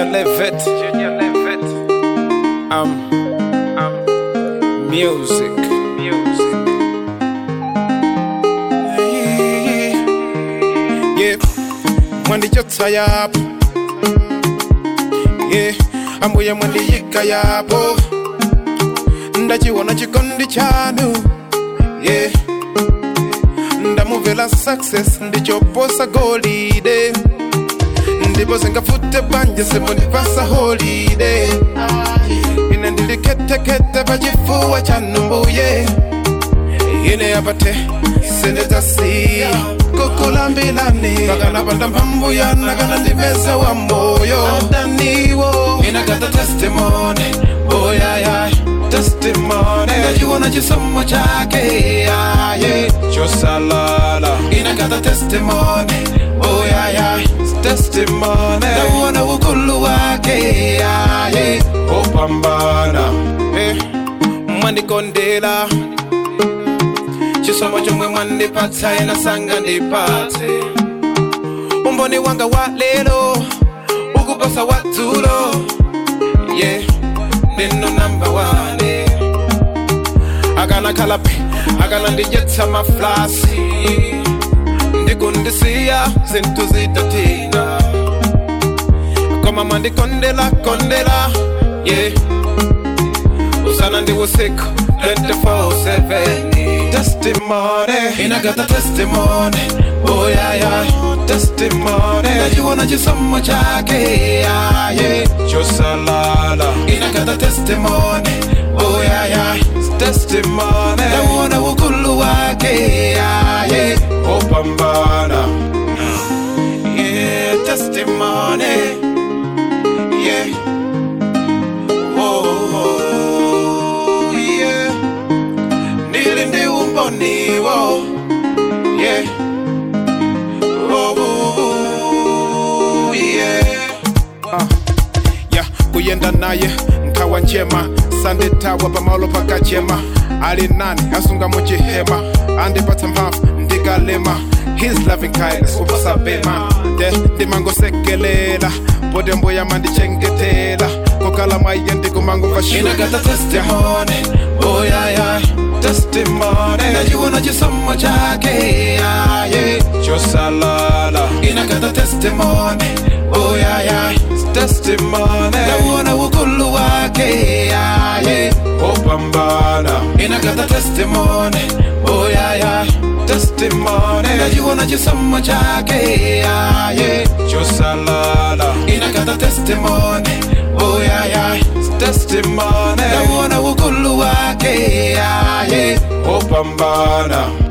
Levitt. Junior Levitt. Um, um, music. Music. Yeah, mwandichotsa yapo. Yeah, ambuye mwandiyika yapo. Ndachiona chikondi chanu. Yeah, ndamuvela success ndichoposa golide. ndipo singafute banje simundipasa holide ine ndiliketekete pachifuwa chanu mbuye ine apate sinditasiya kukulambilani pakanapanda mphambuya nakana ndipeza wa moyo adaniwo ine gata testimony oyayay testimony ndachiona chisomo chake yaye chosalala ine gata testimony oyayay testimony ndakuona ukulu wake yaye opambana eh, mwandikondela chisomo chomwe mwandipatsa ina sanga ndipatse umboni wanga wa lero ukupasa wa dzulo yeah ndino namba wane akana khalapi akana ndijetsa maflasi ndikundisiya zinthu zitatina koma mwandikondela kondela yeah usana ndi usiku 24/7 testimony inagata testimony oh yeah yeah testimony ndachiona chisomo chake yaye chosalala inagata testimony oh yeah yeah testimony ndakuona ukulu wake yaye opambana yeah testimony yeah oh, oh yeah ndili ndi umboniwo yeah oh, oh, yeah uh, yeah kuyenda naye nkhawa njema sandithawa pamalo pakachema ali nani asunga muchihema andipatsa mphamvu ndikalema his loving kindness upasabema de ndimangosekelela pode mbuya mandichengetela kokala mwaiye ndikumanguvashina inagata testimony oh yeah yeah testimony ndachiona chisomo chake yaye chosalala inagata testimony oh yeah yeah testimony ndakuona ukulu wake yaye opambana inagata testimony oh yeah yeah testimony ndachiona chisomo chake yaye chosalala inagata testimony oh yeah yeah testimony ndakuona ukulu wake yaye opambana